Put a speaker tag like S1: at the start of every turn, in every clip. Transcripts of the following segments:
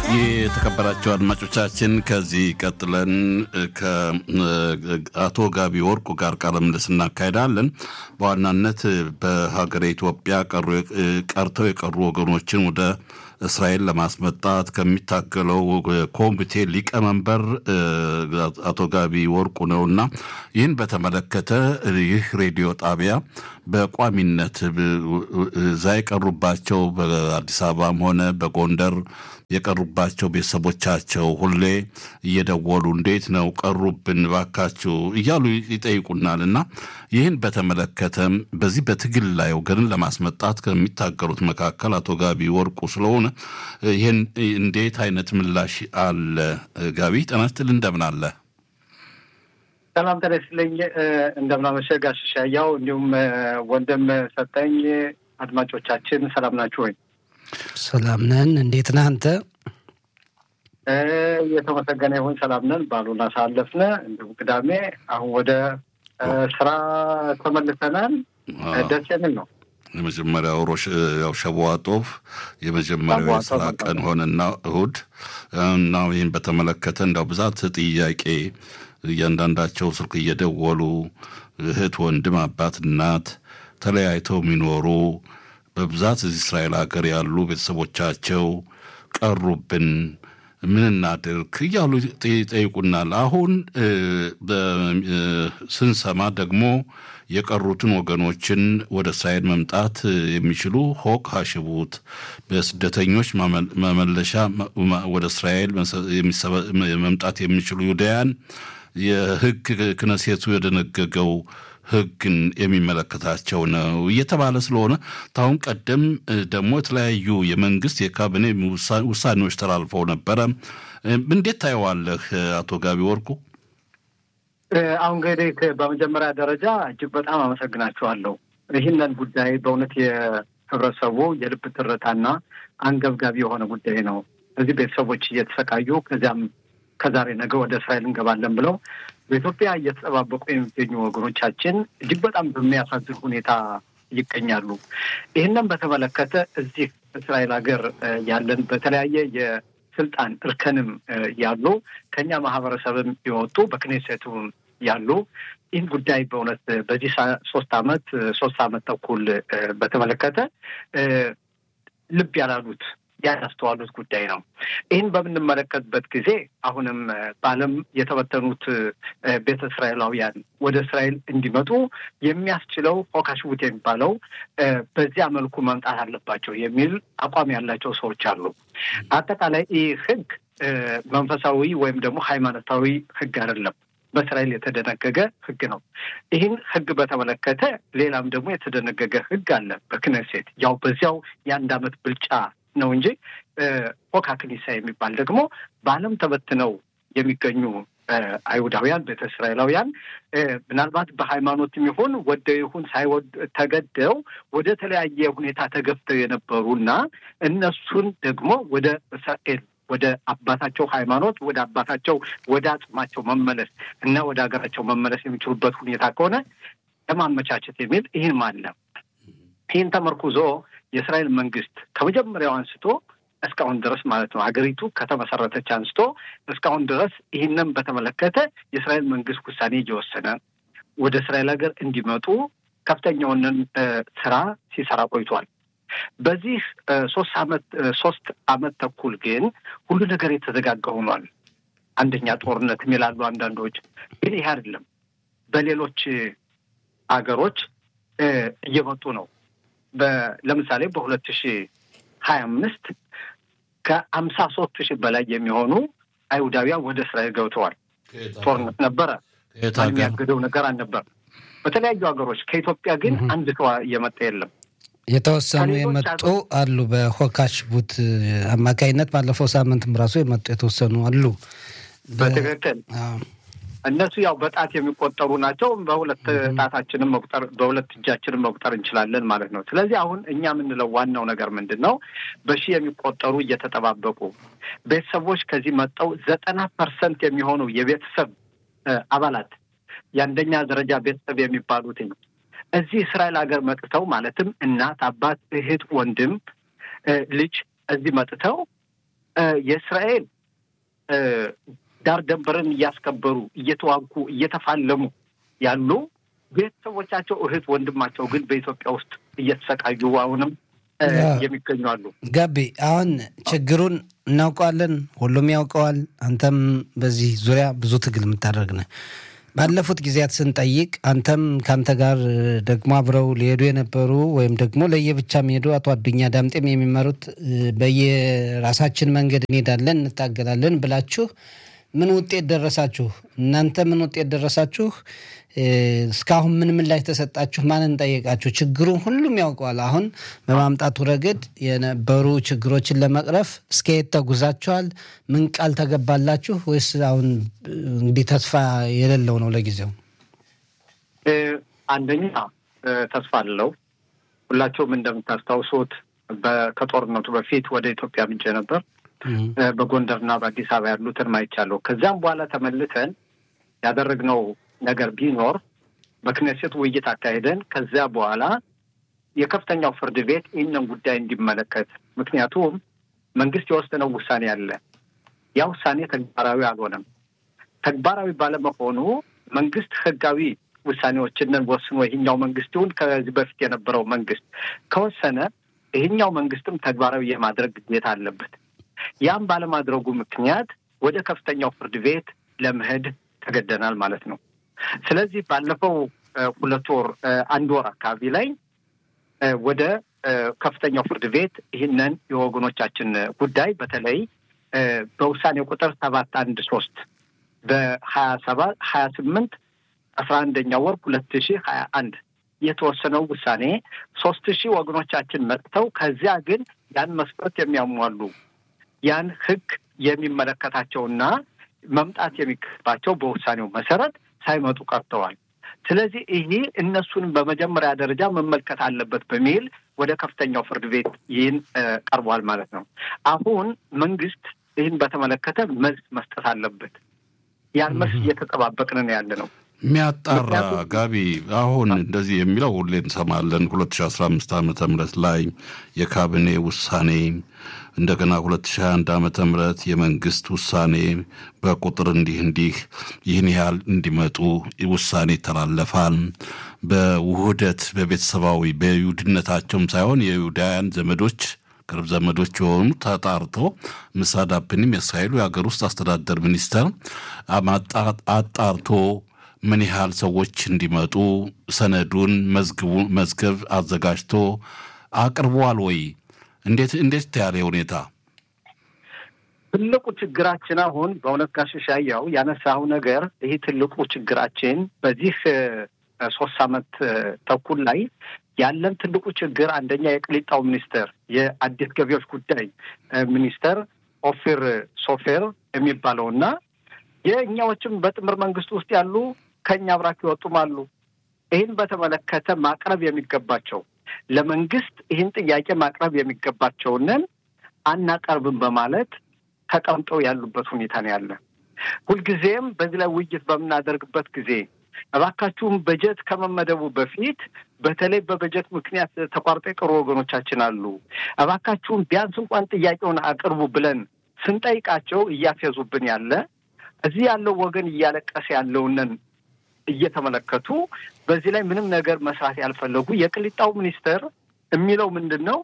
S1: የተከበራቸው አድማጮቻችን ከዚህ ቀጥለን ከአቶ ጋቢ ወርቁ ጋር ቃለ ምልልስ እናካሄዳለን። በዋናነት በሀገረ ኢትዮጵያ ቀርተው የቀሩ ወገኖችን ወደ እስራኤል ለማስመጣት ከሚታገለው ኮሚቴ ሊቀመንበር አቶ ጋቢ ወርቁ ነውና ይህን በተመለከተ ይህ ሬዲዮ ጣቢያ በቋሚነት እዛ የቀሩባቸው በአዲስ አበባም ሆነ በጎንደር የቀሩባቸው ቤተሰቦቻቸው ሁሌ እየደወሉ እንዴት ነው ቀሩብን ባካችሁ እያሉ ይጠይቁናል እና ይህን በተመለከተም በዚህ በትግል ላይ ወገንን ለማስመጣት ከሚታገሉት መካከል አቶ ጋቢ ወርቁ ስለሆነ ይህን እንዴት አይነት ምላሽ አለ? ጋቢ ጤና ይስጥልኝ፣ እንደምን አለ?
S2: ሰላም ጤና ይስጥልኝ፣ እንደምናመሸህ ጋሽ ሻያው፣ እንዲሁም ወንድም ሰጠኝ። አድማጮቻችን ሰላም ናችሁ ወይ?
S3: ሰላም ነን። እንዴት ነህ አንተ?
S2: የተመሰገነ ይሁን ሰላም ነን። ባሉን አሳለፍነ፣ እንዲሁም ቅዳሜ አሁን ወደ ስራ ተመልሰናል። ደስ የሚል ነው።
S1: የመጀመሪያው ሮሽ ያው ሸዋ ጦፍ የመጀመሪያው የስራ ቀን ሆነና እሁድ እና ይህን በተመለከተ እንዳው ብዛት ጥያቄ እያንዳንዳቸው ስልክ እየደወሉ እህት፣ ወንድም፣ አባት፣ እናት ተለያይተው የሚኖሩ በብዛት እዚህ እስራኤል ሀገር ያሉ ቤተሰቦቻቸው ቀሩብን፣ ምን እናድርግ እያሉ ይጠይቁናል። አሁን ስንሰማ ደግሞ የቀሩትን ወገኖችን ወደ እስራኤል መምጣት የሚችሉ ሆቅ ሀሽቡት በስደተኞች መመለሻ ወደ እስራኤል መምጣት የሚችሉ ይሁዳያን የሕግ ክነሴቱ የደነገገው ሕግን የሚመለከታቸው ነው እየተባለ ስለሆነ ታሁን ቀደም ደግሞ የተለያዩ የመንግስት የካቢኔ ውሳኔዎች ተላልፈው ነበረ። እንዴት ታየዋለህ አቶ ጋቢ ወርቁ?
S2: አሁን እንግዲህ በመጀመሪያ ደረጃ እጅግ በጣም አመሰግናችኋለሁ። ይህንን ጉዳይ በእውነት የህብረተሰቡ የልብ ትርታና አንገብጋቢ የሆነ ጉዳይ ነው። እዚህ ቤተሰቦች እየተሰቃዩ ከዚያም ከዛሬ ነገ ወደ እስራኤል እንገባለን ብለው በኢትዮጵያ እየተጠባበቁ የሚገኙ ወገኖቻችን እጅግ በጣም በሚያሳዝን ሁኔታ ይገኛሉ። ይህንን በተመለከተ እዚህ እስራኤል ሀገር ያለን በተለያየ የስልጣን እርከንም ያሉ ከኛ ማህበረሰብም የወጡ በክኔሴቱም ያሉ ይህን ጉዳይ በእውነት በዚህ ሶስት አመት ሶስት አመት ተኩል በተመለከተ ልብ ያላሉት ያላስተዋሉት ጉዳይ ነው። ይህን በምንመለከትበት ጊዜ አሁንም በዓለም የተበተኑት ቤተ እስራኤላውያን ወደ እስራኤል እንዲመጡ የሚያስችለው ፎካሽቡት የሚባለው በዚያ መልኩ መምጣት አለባቸው የሚል አቋም ያላቸው ሰዎች አሉ። አጠቃላይ ይህ ህግ መንፈሳዊ ወይም ደግሞ ሃይማኖታዊ ህግ አይደለም። በእስራኤል የተደነገገ ህግ ነው። ይህን ህግ በተመለከተ ሌላም ደግሞ የተደነገገ ህግ አለ በክነሴት ያው በዚያው የአንድ አመት ብልጫ ነው እንጂ ፎካ ክኒሳ የሚባል ደግሞ በዓለም ተበትነው የሚገኙ አይሁዳውያን ቤተ እስራኤላውያን ምናልባት በሃይማኖትም ይሁን ወደው ይሁን ሳይወድ ተገደው ወደ ተለያየ ሁኔታ ተገፍተው የነበሩና እነሱን ደግሞ ወደ እስራኤል ወደ አባታቸው ሃይማኖት ወደ አባታቸው ወደ አጽማቸው መመለስ እና ወደ ሀገራቸው መመለስ የሚችሉበት ሁኔታ ከሆነ ለማመቻቸት የሚል ይህም አለ። ይህን ተመርኩዞ የእስራኤል መንግስት ከመጀመሪያው አንስቶ እስካሁን ድረስ ማለት ነው ሀገሪቱ ከተመሰረተች አንስቶ እስካሁን ድረስ ይህንን በተመለከተ የእስራኤል መንግስት ውሳኔ እየወሰነ ወደ እስራኤል ሀገር እንዲመጡ ከፍተኛውንን ስራ ሲሰራ ቆይቷል። በዚህ ሶስት አመት ሶስት አመት ተኩል ግን ሁሉ ነገር የተዘጋጋ ሆኗል። አንደኛ ጦርነት ይላሉ አንዳንዶች፣ ግን ይህ አይደለም። በሌሎች አገሮች እየመጡ ነው። ለምሳሌ በሁለት ሺ ሀያ አምስት ከአምሳ ሶስት ሺህ በላይ የሚሆኑ አይሁዳውያን ወደ እስራኤል ገብተዋል። ጦርነት ነበረ፣ የሚያግደው ነገር አልነበር። በተለያዩ ሀገሮች ከኢትዮጵያ ግን አንድ ሰው እየመጣ የለም።
S3: የተወሰኑ የመጡ አሉ። በሆካሽ ቡት አማካይነት ባለፈው ሳምንትም ራሱ የመጡ የተወሰኑ አሉ።
S2: በትክክል እነሱ ያው በጣት የሚቆጠሩ ናቸው። በሁለት ጣታችንም መቁጠር በሁለት እጃችንም መቁጠር እንችላለን ማለት ነው። ስለዚህ አሁን እኛ የምንለው ዋናው ነገር ምንድን ነው? በሺህ የሚቆጠሩ እየተጠባበቁ ቤተሰቦች ከዚህ መጠው ዘጠና ፐርሰንት የሚሆኑ የቤተሰብ አባላት የአንደኛ ደረጃ ቤተሰብ የሚባሉትኝ እዚህ እስራኤል ሀገር መጥተው ማለትም እናት፣ አባት፣ እህት፣ ወንድም፣ ልጅ እዚህ መጥተው የእስራኤል ዳር ደንበርን እያስከበሩ እየተዋጉ እየተፋለሙ ያሉ ቤተሰቦቻቸው እህት ወንድማቸው ግን በኢትዮጵያ ውስጥ እየተሰቃዩ አሁንም የሚገኙ አሉ።
S3: ጋቢ አሁን ችግሩን እናውቀዋለን፣ ሁሉም ያውቀዋል። አንተም በዚህ ዙሪያ ብዙ ትግል የምታደርግ ነህ። ባለፉት ጊዜያት ስንጠይቅ አንተም ከአንተ ጋር ደግሞ አብረው ሊሄዱ የነበሩ ወይም ደግሞ ለየብቻ የሚሄዱ አቶ አዱኛ ዳምጤም የሚመሩት በየራሳችን መንገድ እንሄዳለን እንታገላለን ብላችሁ ምን ውጤት ደረሳችሁ? እናንተ ምን ውጤት ደረሳችሁ? እስካሁን ምን ምን ላይ ተሰጣችሁ? ማንን ጠየቃችሁ? ችግሩን ሁሉም ያውቀዋል። አሁን በማምጣቱ ረገድ የነበሩ ችግሮችን ለመቅረፍ እስከየት ተጉዛችኋል? ምን ቃል ተገባላችሁ? ወይስ አሁን እንግዲህ ተስፋ የሌለው ነው ለጊዜው?
S2: አንደኛ ተስፋ አለው። ሁላቸውም እንደምታስታውሱት ከጦርነቱ በፊት ወደ ኢትዮጵያ ምንጭ ነበር በጎንደርና በአዲስ አበባ ያሉትን ማይቻለሁ። ከዚያም በኋላ ተመልሰን ያደረግነው ነገር ቢኖር በክኔሴት ውይይት አካሄደን ከዚያ በኋላ የከፍተኛው ፍርድ ቤት ይህንን ጉዳይ እንዲመለከት፣ ምክንያቱም መንግስት የወሰነው ውሳኔ አለ። ያ ውሳኔ ተግባራዊ አልሆነም። ተግባራዊ ባለመሆኑ መንግስት ህጋዊ ውሳኔዎችንን ወስኖ ይህኛው መንግስት ይሁን ከዚህ በፊት የነበረው መንግስት ከወሰነ ይህኛው መንግስትም ተግባራዊ የማድረግ ግዴታ አለበት። ያም ባለማድረጉ ምክንያት ወደ ከፍተኛው ፍርድ ቤት ለመሄድ ተገደናል ማለት ነው። ስለዚህ ባለፈው ሁለት ወር አንድ ወር አካባቢ ላይ ወደ ከፍተኛው ፍርድ ቤት ይህንን የወገኖቻችን ጉዳይ በተለይ በውሳኔ ቁጥር ሰባት አንድ ሶስት በሀያ ሰባት ሀያ ስምንት አስራ አንደኛ ወር ሁለት ሺህ ሀያ አንድ የተወሰነው ውሳኔ ሶስት ሺህ ወገኖቻችን መጥተው ከዚያ ግን ያን መስፈርት የሚያሟሉ ያን ህግ የሚመለከታቸውና መምጣት የሚገባቸው በውሳኔው መሰረት ሳይመጡ ቀርተዋል። ስለዚህ ይሄ እነሱንም በመጀመሪያ ደረጃ መመልከት አለበት በሚል ወደ ከፍተኛው ፍርድ ቤት ይህን ቀርቧል ማለት ነው። አሁን መንግስት ይህን በተመለከተ መልስ መስጠት አለበት። ያን መልስ እየተጠባበቅን ነው ያለ ነው።
S1: የሚያጣራ ጋቢ አሁን እንደዚህ የሚለው ሁሌ እንሰማለን። ሁለት ሺ አስራ አምስት ዓመተ ምህረት ላይ የካቢኔ ውሳኔ እንደገና ሁለት ሺ አንድ ዓመተ ምህረት የመንግስት ውሳኔ በቁጥር እንዲህ እንዲህ ይህን ያህል እንዲመጡ ውሳኔ ይተላለፋል። በውህደት በቤተሰባዊ በይሁድነታቸውም ሳይሆን የይሁዳውያን ዘመዶች ቅርብ ዘመዶች የሆኑ ተጣርቶ ምሳዳፕኒም የእስራኤሉ የሀገር ውስጥ አስተዳደር ሚኒስተር አጣርቶ ምን ያህል ሰዎች እንዲመጡ ሰነዱን መዝገብ አዘጋጅቶ አቅርቧል ወይ? እንዴት እንዴት ያለ ሁኔታ
S2: ትልቁ ችግራችን አሁን በእውነት ጋሽ ሻያው ያነሳው ነገር ይህ ትልቁ ችግራችን በዚህ ሶስት ዓመት ተኩል ላይ ያለን ትልቁ ችግር አንደኛ የቅሊጣው ሚኒስተር የአዲስ ገቢዎች ጉዳይ ሚኒስተር ኦፊር ሶፌር የሚባለው እና የእኛዎችም በጥምር መንግስት ውስጥ ያሉ ከእኛ አብራክ ይወጡም አሉ። ይህን በተመለከተ ማቅረብ የሚገባቸው ለመንግስት ይህን ጥያቄ ማቅረብ የሚገባቸውንን አናቀርብም በማለት ተቀምጠው ያሉበት ሁኔታ ነው ያለ። ሁልጊዜም በዚህ ላይ ውይይት በምናደርግበት ጊዜ እባካችሁም በጀት ከመመደቡ በፊት በተለይ በበጀት ምክንያት ተቋርጦ የቀሩ ወገኖቻችን አሉ። እባካችሁም ቢያንስ እንኳን ጥያቄውን አቅርቡ ብለን ስንጠይቃቸው እያፌዙብን ያለ እዚህ ያለው ወገን እያለቀሰ ያለውንን እየተመለከቱ በዚህ ላይ ምንም ነገር መስራት ያልፈለጉ የቅሊጣው ሚኒስተር የሚለው ምንድን ነው?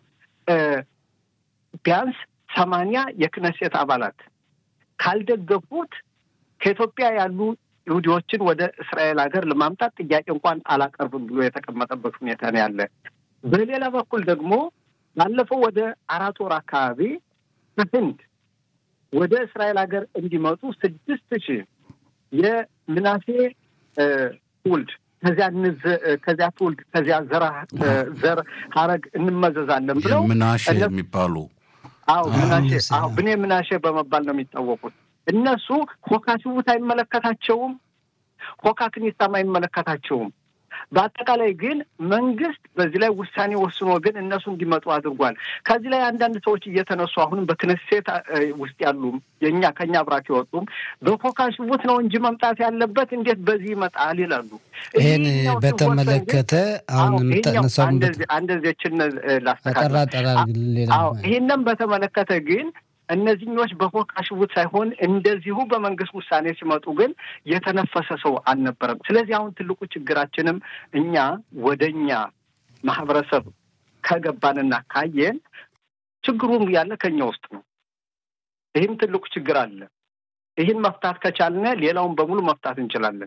S2: ቢያንስ ሰማንያ የክነሴት አባላት ካልደገፉት ከኢትዮጵያ ያሉ ይሁዲዎችን ወደ እስራኤል ሀገር ለማምጣት ጥያቄ እንኳን አላቀርብም ብሎ የተቀመጠበት ሁኔታ ነው ያለ። በሌላ በኩል ደግሞ ባለፈው ወደ አራት ወር አካባቢ ከህንድ ወደ እስራኤል ሀገር እንዲመጡ ስድስት ሺህ የምናሴ ትውልድ ከዚያ ከዚያ ትውልድ ከዚያ ዘራ ዘር ሀረግ እንመዘዛለን ብለው
S1: ምናሼ የሚባሉ
S2: አዎ ምናሼ አዎ ብኔ ምናሼ በመባል ነው የሚታወቁት። እነሱ ሆካ ሽቡት አይመለከታቸውም፣ ሆካ ክኒሳም አይመለከታቸውም። በአጠቃላይ ግን መንግስት በዚህ ላይ ውሳኔ ወስኖ ግን እነሱ እንዲመጡ አድርጓል። ከዚህ ላይ አንዳንድ ሰዎች እየተነሱ አሁንም በክነሴት ውስጥ ያሉም የእኛ ከኛ አብራክ የወጡም በኮካ ሽቡት ነው እንጂ መምጣት ያለበት እንዴት በዚህ ይመጣል ይላሉ።
S3: ይህን በተመለከተ አሁን
S2: አንደዚችን ላስተካክል። ይህንም በተመለከተ ግን እነዚህኞች በፎካ ሽቡት ሳይሆን እንደዚሁ በመንግስት ውሳኔ ሲመጡ ግን የተነፈሰ ሰው አልነበረም። ስለዚህ አሁን ትልቁ ችግራችንም እኛ ወደ እኛ ማህበረሰብ ከገባንና ካየን ችግሩም ያለ ከኛ ውስጥ ነው። ይህም ትልቁ ችግር አለ። ይህን መፍታት ከቻልነ ሌላውን በሙሉ መፍታት እንችላለን።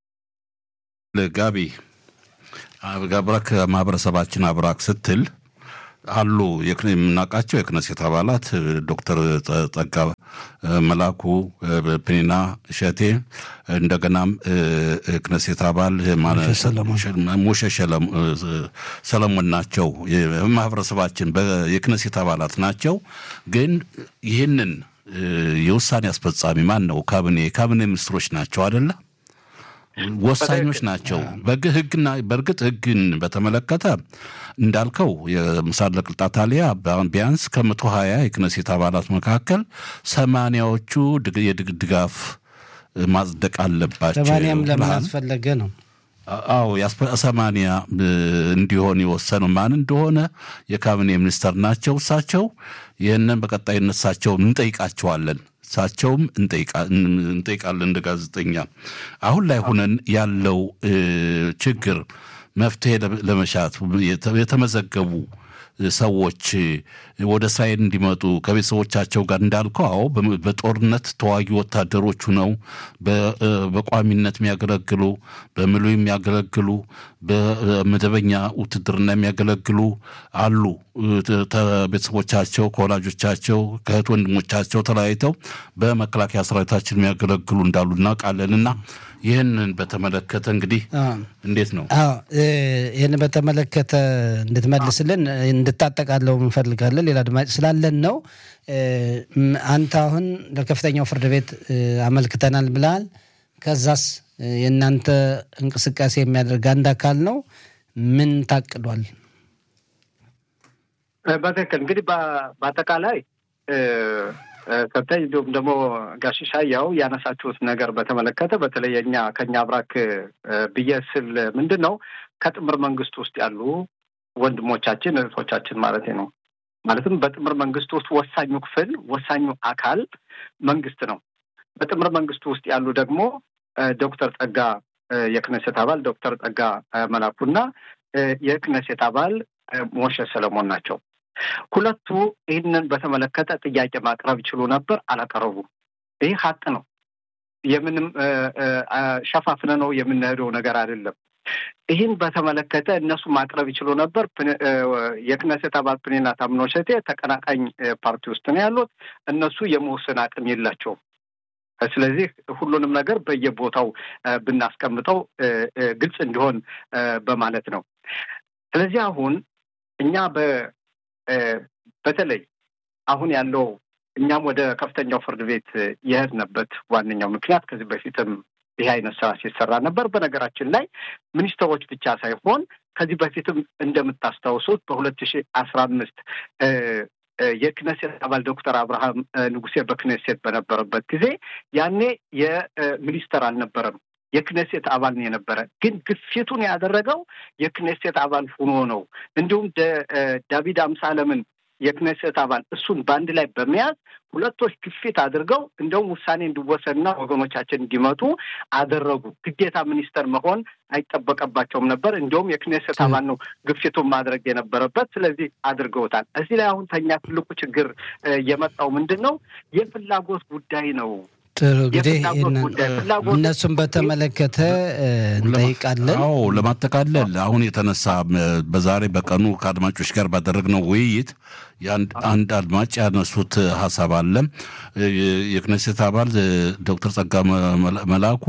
S1: ጋቢ አብራክ ማህበረሰባችን አብራክ ስትል አሉ የምናውቃቸው የክነሴት አባላት ዶክተር ጸጋ መላኩ፣ ፕኒና እሸቴ እንደገናም ክነሴት አባል ሙሸ ሰለሞን ናቸው። ማህበረሰባችን የክነሴት አባላት ናቸው። ግን ይህንን የውሳኔ አስፈጻሚ ማን ነው? ካቢኔ ካቢኔ ሚኒስትሮች ናቸው አደለ? ወሳኞች ናቸው። በግ ህግና በእርግጥ ህግን በተመለከተ እንዳልከው የምሳለ ቅልጣት አሊያ ቢያንስ ከመቶ ሀያ የክነሴት አባላት መካከል ሰማንያዎቹ የድጋፍ ማጽደቅ አለባቸው።
S3: ሰማንያም ለምን አስፈለገ ነው?
S1: አዎ ሰማንያ እንዲሆን የወሰነው ማን እንደሆነ የካቢኔ ሚኒስተር ናቸው። እሳቸው ይህንን በቀጣይነት እሳቸውን እንጠይቃቸዋለን። እሳቸውም እንጠይቃለን እንደ ጋዜጠኛ። አሁን ላይ ሁነን ያለው ችግር መፍትሄ ለመሻት የተመዘገቡ ሰዎች ወደ እስራኤል እንዲመጡ ከቤተሰቦቻቸው ጋር እንዳልከው፣ አዎ በጦርነት ተዋጊ ወታደሮቹ ነው በቋሚነት የሚያገለግሉ በምሉ የሚያገለግሉ በመደበኛ ውትድርና የሚያገለግሉ አሉ። ቤተሰቦቻቸው ከወላጆቻቸው ከእህት ወንድሞቻቸው ተለያይተው በመከላከያ ሰራዊታችን የሚያገለግሉ እንዳሉ እናውቃለን እና ይህንን በተመለከተ እንግዲህ እንዴት ነው?
S3: ይህን በተመለከተ እንድትመልስልን እንድታጠቃለው እንፈልጋለን። ሌላ አድማጭ ስላለን ነው። አንተ አሁን ለከፍተኛው ፍርድ ቤት አመልክተናል ብለሃል። ከዛስ የእናንተ እንቅስቃሴ የሚያደርግ አንድ አካል ነው። ምን ታቅዷል?
S2: በትክክል እንግዲህ በአጠቃላይ ከብታይ እንዲሁም ደግሞ ጋሽ ሻያው ያነሳችሁት ነገር በተመለከተ በተለይ የኛ ከኛ አብራክ ብዬ ስል ምንድን ነው ከጥምር መንግስት ውስጥ ያሉ ወንድሞቻችን እህቶቻችን ማለት ነው። ማለትም በጥምር መንግስት ውስጥ ወሳኙ ክፍል ወሳኙ አካል መንግስት ነው። በጥምር መንግስቱ ውስጥ ያሉ ደግሞ ዶክተር ጸጋ የክነሴት አባል ዶክተር ጸጋ መላኩና የክነሴት አባል ሞሸ ሰለሞን ናቸው። ሁለቱ ይህንን በተመለከተ ጥያቄ ማቅረብ ይችሉ ነበር፣ አላቀረቡም። ይህ ሀቅ ነው። የምንም ሸፋፍነ ነው የምንሄደው ነገር አይደለም። ይህን በተመለከተ እነሱ ማቅረብ ይችሉ ነበር። የክነሴት አባል ፕኔና ታምኖ ሸቴ ተቀናቃኝ ፓርቲ ውስጥ ነው ያሉት። እነሱ የመወሰን አቅም የላቸውም። ስለዚህ ሁሉንም ነገር በየቦታው ብናስቀምጠው ግልጽ እንዲሆን በማለት ነው። ስለዚህ አሁን እኛ በተለይ አሁን ያለው እኛም ወደ ከፍተኛው ፍርድ ቤት የሄድንበት ዋነኛው ምክንያት ከዚህ በፊትም ይህ አይነት ስራ ሲሰራ ነበር። በነገራችን ላይ ሚኒስትሮች ብቻ ሳይሆን ከዚህ በፊትም እንደምታስታውሱት በሁለት ሺህ አስራ አምስት የክነሴት አባል ዶክተር አብርሃም ንጉሴ በክነሴት በነበረበት ጊዜ ያኔ የሚኒስተር አልነበረም፣ የክነሴት አባል ነው የነበረ። ግን ግፊቱን ያደረገው የክነሴት አባል ሆኖ ነው። እንዲሁም ዳዊት አምሳለምን የክነሴት አባል እሱን በአንድ ላይ በመያዝ ሁለቶች ግፊት አድርገው እንደውም ውሳኔ እንዲወሰንና ወገኖቻችን እንዲመጡ አደረጉ። ግዴታ ሚኒስተር መሆን አይጠበቀባቸውም ነበር። እንዲሁም የክኔሴት አባል ነው ግፊቱን ማድረግ የነበረበት። ስለዚህ አድርገውታል። እዚህ ላይ አሁን ተኛ ትልቁ ችግር የመጣው ምንድን ነው? የፍላጎት ጉዳይ ነው።
S3: ጥሩ እንግዲህ እነሱን በተመለከተ እንጠይቃለን።
S1: አዎ ለማጠቃለል አሁን የተነሳ በዛሬ በቀኑ ከአድማጮች ጋር ባደረግነው ውይይት አንድ አድማጭ ያነሱት ሀሳብ አለ። የክነሴት አባል ዶክተር ጸጋ መላኩ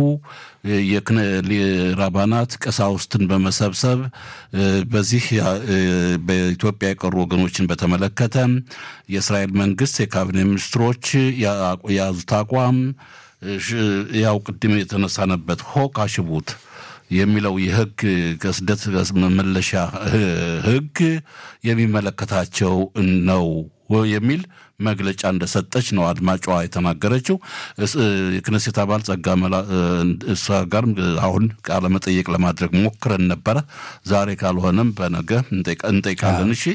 S1: ራባናት ቀሳውስትን በመሰብሰብ በዚህ በኢትዮጵያ የቀሩ ወገኖችን በተመለከተ የእስራኤል መንግስት የካቢኔ ሚኒስትሮች የያዙት አቋም ያው ቅድም የተነሳነበት ሆቅ አሽቡት የሚለው የህግ ከስደት መመለሻ ህግ የሚመለከታቸው ነው የሚል መግለጫ እንደሰጠች ነው አድማጯ የተናገረችው። የክነሴት አባል ጸጋ መላ እሷ ጋር አሁን ቃለ መጠየቅ ለማድረግ ሞክረን ነበረ። ዛሬ ካልሆነም በነገ እንጠይቃለን። እሺ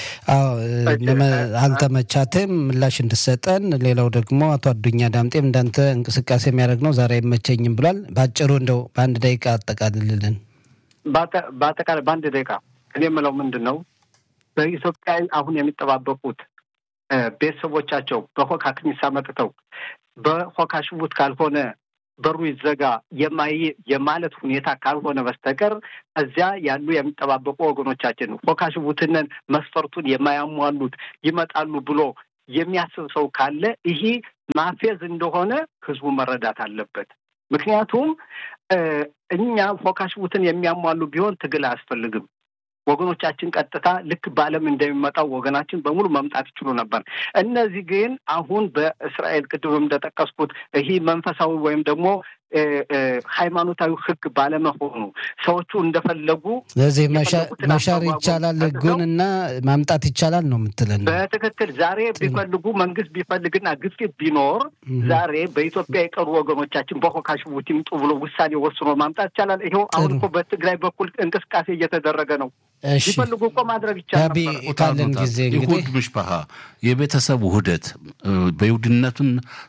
S3: አልተመቻትም ምላሽ እንድሰጠን። ሌላው ደግሞ አቶ አዱኛ ዳምጤም እንዳንተ እንቅስቃሴ የሚያደርግ ነው ዛሬ አይመቸኝም ብሏል። በአጭሩ እንደው በአንድ ደቂቃ አጠቃልልልን።
S2: በአጠቃላይ በአንድ ደቂቃ እኔ የምለው ምንድን ነው በኢትዮጵያ አሁን የሚጠባበቁት ቤተሰቦቻቸው በሆካ ክኒሳ መጥተው በሆካ ሽቡት ካልሆነ በሩ ይዘጋ የማይ የማለት ሁኔታ ካልሆነ በስተቀር እዚያ ያሉ የሚጠባበቁ ወገኖቻችን ሆካ ሽቡትንን መስፈርቱን የማያሟሉት ይመጣሉ ብሎ የሚያስብ ሰው ካለ ይሄ ማፌዝ እንደሆነ ህዝቡ መረዳት አለበት። ምክንያቱም እኛ ሆካ ሽቡትን የሚያሟሉ ቢሆን ትግል አያስፈልግም። ወገኖቻችን ቀጥታ ልክ በዓለም እንደሚመጣው ወገናችን በሙሉ መምጣት ይችሉ ነበር። እነዚህ ግን አሁን በእስራኤል ቅድም እንደጠቀስኩት ይህ መንፈሳዊ ወይም ደግሞ ሃይማኖታዊ ሕግ ባለመሆኑ ሰዎቹ እንደፈለጉ
S3: ስለዚህ መሻር ይቻላል ሕጉን እና ማምጣት ይቻላል ነው የምትለን?
S2: በትክክል ዛሬ ቢፈልጉ መንግስት ቢፈልግና ግፊት ቢኖር ዛሬ በኢትዮጵያ የቀሩ ወገኖቻችን በሆካ ሽቡት ይምጡ ብሎ ውሳኔ ወስኖ ማምጣት ይቻላል። ይኸው አሁን እኮ በትግራይ በኩል እንቅስቃሴ እየተደረገ ነው። ቢፈልጉ እኮ ማድረግ ይቻላል።
S3: ካለን ጊዜ
S1: ይሁድ ምሽፓሃ የቤተሰብ ውህደት በይሁድነትም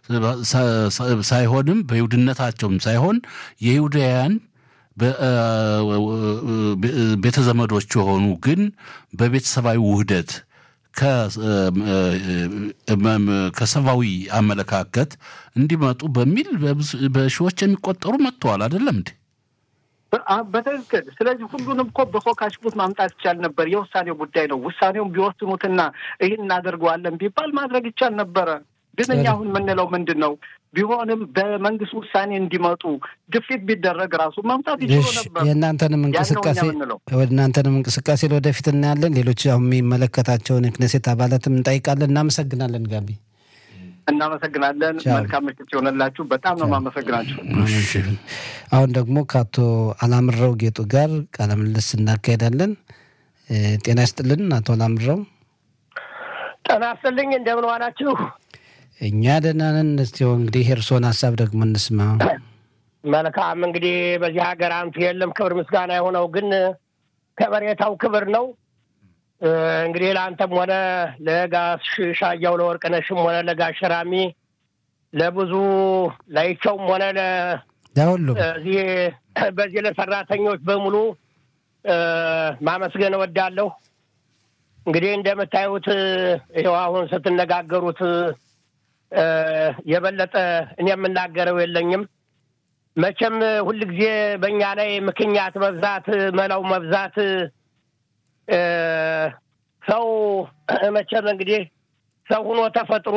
S1: ሳይሆንም በይሁድነታቸውም ሳይሆን የይሁዳውያን ቤተ ዘመዶች የሆኑ ግን በቤተሰባዊ ውህደት ከሰብአዊ አመለካከት እንዲመጡ በሚል በሺዎች የሚቆጠሩ መጥተዋል። አይደለም እንዴ?
S2: በትክክል ስለዚህ ሁሉንም እኮ በፎካሽቡት ማምጣት ይቻል ነበር። የውሳኔው ጉዳይ ነው። ውሳኔውን ቢወስኑትና ይህን እናደርገዋለን ቢባል ማድረግ ይቻል ነበረ። ግን እኛ አሁን የምንለው ምንድን ነው? ቢሆንም በመንግስት ውሳኔ እንዲመጡ ግፊት ቢደረግ ራሱ ማምጣት ይችሉ ነበር።
S3: የእናንተንም እንቅስቃሴ እናንተንም እንቅስቃሴ ለወደፊት እናያለን። ሌሎች አሁን የሚመለከታቸውን የክነሴት አባላትም እንጠይቃለን። እናመሰግናለን ጋቢ
S2: እናመሰግናለን። መልካም ምሽት ሲሆንላችሁ። በጣም ነው የማመሰግናችሁ።
S3: አሁን ደግሞ ከአቶ አላምረው ጌጡ ጋር ቃለ ምልልስ እናካሄዳለን። ጤና ይስጥልን አቶ አላምረው።
S4: ጤና ይስጥልኝ። እንደምን ዋላችሁ?
S3: እኛ ደህና ነን። እስቲ እንግዲህ የእርስዎን ሀሳብ ደግሞ እንስማ።
S4: መልካም እንግዲህ በዚህ ሀገር አንቱ የለም ክብር ምስጋና የሆነው ግን ከበሬታው ክብር ነው። እንግዲህ ለአንተም ሆነ ለጋሽ ሻያው ለወርቅነሽም ሆነ ለጋሽ ራሚ ለብዙ ላይቸውም ሆነ
S3: ለሁሉም
S4: እዚህ በዚህ ለሰራተኞች በሙሉ ማመስገን እወዳለሁ። እንግዲህ እንደምታዩት ይኸው አሁን ስትነጋገሩት የበለጠ እኔ የምናገረው የለኝም። መቼም ሁልጊዜ በእኛ ላይ ምክንያት መብዛት፣ መላው መብዛት ሰው መቼም እንግዲህ ሰው ሁኖ ተፈጥሮ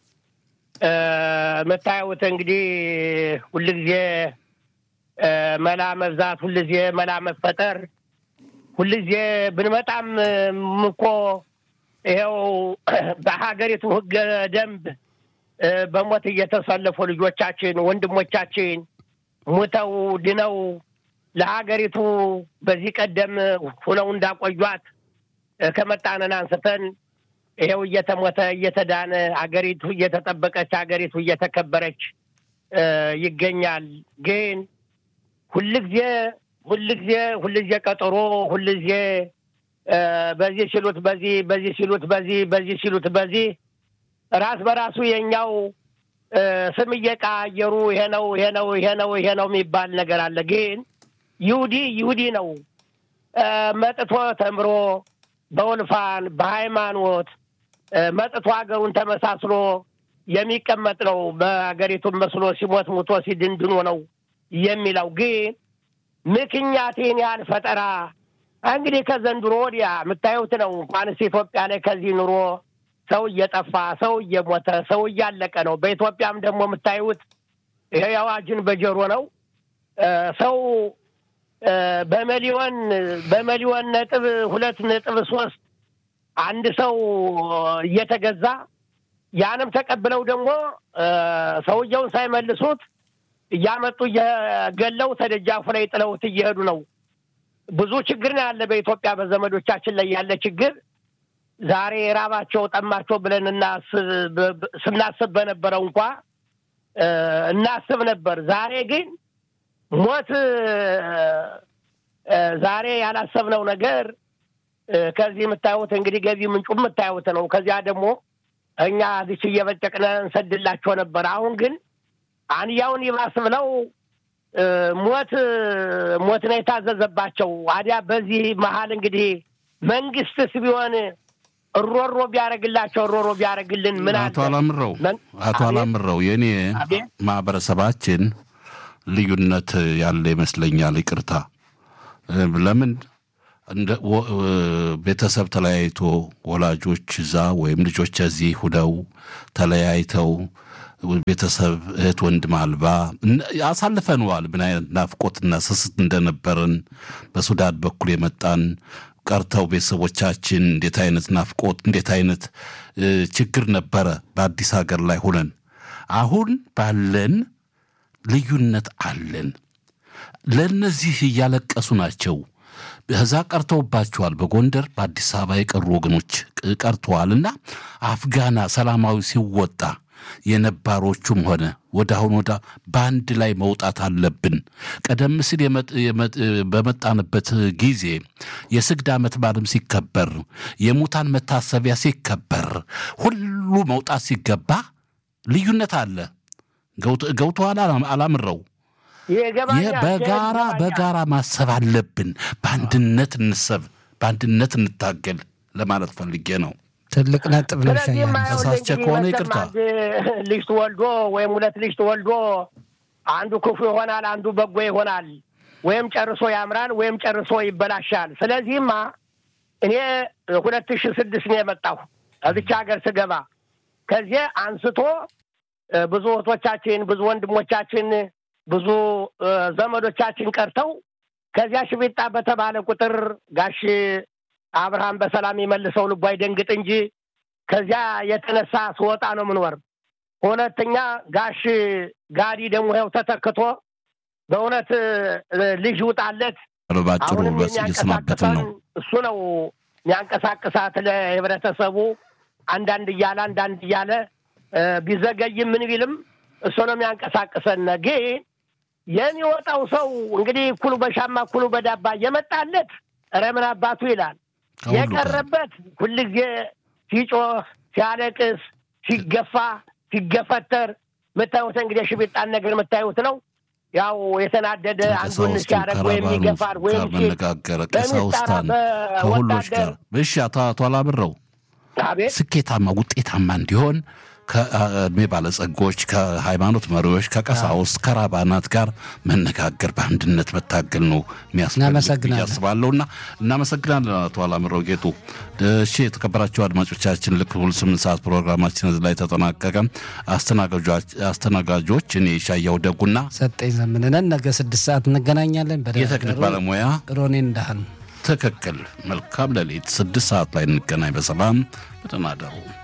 S4: የምታዩት እንግዲህ ሁልጊዜ መላ መብዛት፣ ሁልጊዜ መላ መፈጠር፣ ሁልጊዜ ብንመጣም እኮ ይኸው በሀገሪቱ ሕገ ደንብ በሞት እየተሰለፉ ልጆቻችን ወንድሞቻችን ሙተው ድነው ለሀገሪቱ በዚህ ቀደም ሁነው እንዳቆዩት ከመጣነን አንስተን ይኸው እየተሞተ እየተዳነ አገሪቱ እየተጠበቀች አገሪቱ እየተከበረች ይገኛል። ግን ሁልጊዜ ሁልጊዜ ሁልጊዜ ቀጠሮ ሁልጊዜ በዚህ ሲሉት በዚህ በዚህ ሲሉት በዚህ በዚህ ሲሉት በዚህ ራስ በራሱ የኛው ስም እየቀያየሩ ይሄ ነው ይሄ ነው ይሄ ነው ይሄ ነው የሚባል ነገር አለ። ግን ይሁዲ ይሁዲ ነው መጥቶ ተምሮ በውልፋን በሃይማኖት መጥቶ ሀገሩን ተመሳስሎ የሚቀመጥ ነው። በሀገሪቱን መስሎ ሲሞት ሙቶ ሲድንድኖ ነው የሚለው። ግን ምክንያቴን ያህል ፈጠራ እንግዲህ ከዘንድሮ ወዲያ የምታዩት ነው። እንኳንስ ኢትዮጵያ ላይ ከዚህ ኑሮ ሰው እየጠፋ ሰው እየሞተ ሰው እያለቀ ነው። በኢትዮጵያም ደግሞ የምታዩት ይሄ አዋጅን በጀሮ ነው ሰው በመሊዮን በመሊዮን ነጥብ ሁለት ነጥብ ሶስት አንድ ሰው እየተገዛ ያንም ተቀብለው ደግሞ ሰውየውን ሳይመልሱት እያመጡ እየገለው ተደጃፉ ላይ ጥለውት እየሄዱ ነው። ብዙ ችግር ነው ያለ በኢትዮጵያ በዘመዶቻችን ላይ ያለ ችግር ዛሬ ራባቸው ጠማቸው ብለን ስናስብ በነበረው እንኳ እናስብ ነበር። ዛሬ ግን ሞት ዛሬ ያላሰብነው ነገር ከዚህ የምታዩት እንግዲህ ገቢ ምንጩ የምታዩት ነው። ከዚያ ደግሞ እኛ ዚች እየበጨቅነ እንሰድላቸው ነበር። አሁን ግን አንያውን ይባስ ብለው ሞት ሞት ነው የታዘዘባቸው። አዲያ በዚህ መሀል እንግዲህ መንግስትስ ቢሆን እሮሮ ቢያደርግላቸው እሮሮ ቢያደርግልን ምን
S1: አቶ አላምረው አቶ አላምረው የእኔ ማህበረሰባችን ልዩነት ያለ ይመስለኛል። ይቅርታ ለምን እንደ ቤተሰብ ተለያይቶ ወላጆች እዛ ወይም ልጆች እዚህ ሁነው ተለያይተው ቤተሰብ እህት ወንድም አልባ አሳልፈነዋል። ምን አይነት ናፍቆትና ስስት እንደነበርን በሱዳን በኩል የመጣን ቀርተው ቤተሰቦቻችን እንዴት አይነት ናፍቆት እንዴት አይነት ችግር ነበረ በአዲስ ሀገር ላይ ሁነን አሁን ባለን ልዩነት አለን። ለእነዚህ እያለቀሱ ናቸው። ከዛ ቀርተውባቸዋል። በጎንደር በአዲስ አበባ የቀሩ ወገኖች ቀርተዋልና አፍጋና ሰላማዊ ሲወጣ የነባሮቹም ሆነ ወደ አሁን ወደ በአንድ ላይ መውጣት አለብን። ቀደም ሲል በመጣንበት ጊዜ የስግድ ዓመት በዓልም ሲከበር የሙታን መታሰቢያ ሲከበር ሁሉ መውጣት ሲገባ ልዩነት አለ። ገብቶሃል አላምረው? በጋራ በጋራ ማሰብ አለብን። በአንድነት እንሰብ፣ በአንድነት እንታገል ለማለት ፈልጌ ነው።
S3: ትልቅ ነጥብ ነው።
S1: ተሳስቼ ከሆነ ይቅርታ።
S4: ልጅ ትወልዶ ወይም ሁለት ልጅ ትወልዶ አንዱ ክፉ ይሆናል፣ አንዱ በጎ ይሆናል። ወይም ጨርሶ ያምራል፣ ወይም ጨርሶ ይበላሻል። ስለዚህማ እኔ ሁለት ሺህ ስድስት ነው የመጣሁ እዚች ሀገር ስገባ ከዚህ አንስቶ ብዙ እህቶቻችን፣ ብዙ ወንድሞቻችን፣ ብዙ ዘመዶቻችን ቀርተው ከዚያ ሽቢጣ በተባለ ቁጥር ጋሽ አብርሃም በሰላም የመልሰው ልቡ አይደንግጥ እንጂ ከዚያ የተነሳ ስወጣ ነው ምንወር። ሁለተኛ ጋሽ ጋዲ ደግሞ ይኸው ተተክቶ በእውነት ልጅ ውጣለት
S1: ባጭሩ እየሰናበትን ነው።
S4: እሱ ነው የሚያንቀሳቅሳት ለህብረተሰቡ አንዳንድ እያለ አንዳንድ እያለ ቢዘገይም ምን ቢልም እሱ ነው የሚያንቀሳቅሰን። ግን የሚወጣው ሰው እንግዲህ እኩሉ በሻማ እኩሉ በዳባ የመጣለት ኧረ ምን አባቱ ይላል። የቀረበት ሁልጊዜ ሲጮህ፣ ሲያለቅስ፣ ሲገፋ፣ ሲገፈተር የምታዩት እንግዲህ ሽቢጣን ነገር የምታዩት ነው። ያው የተናደደ አንዱን ሲያደርግ ወይም ይገፋል ወይም
S1: መነጋገረ ቀሳውስታን ከሁሎች ጋር እሺ። አቶ አቶ አላምረው ስኬታማ ውጤታማ እንዲሆን ከእድሜ ባለጸጎች፣ ከሃይማኖት መሪዎች፣ ከቀሳውስት፣ ከራባናት ጋር መነጋገር በአንድነት መታገል ነው የሚያስፈልግ ያስባለሁና እናመሰግናለን አቶ አላምረው ጌጡ። እሺ የተከበራቸው አድማጮቻችን ልክ ሁል ስምንት ሰዓት ፕሮግራማችን እዚህ ላይ ተጠናቀቀ። አስተናጋጆች እኔ ሻያው ደጉና
S3: ሰጠኝ ዘምንነን ነገ ስድስት ሰዓት እንገናኛለን።
S1: የቴክኒክ ባለሙያ
S3: ሮኔ እንዳህን
S1: ትክክል። መልካም ሌሊት። ስድስት ሰዓት ላይ እንገናኝ። በሰላም በደህና እደሩ።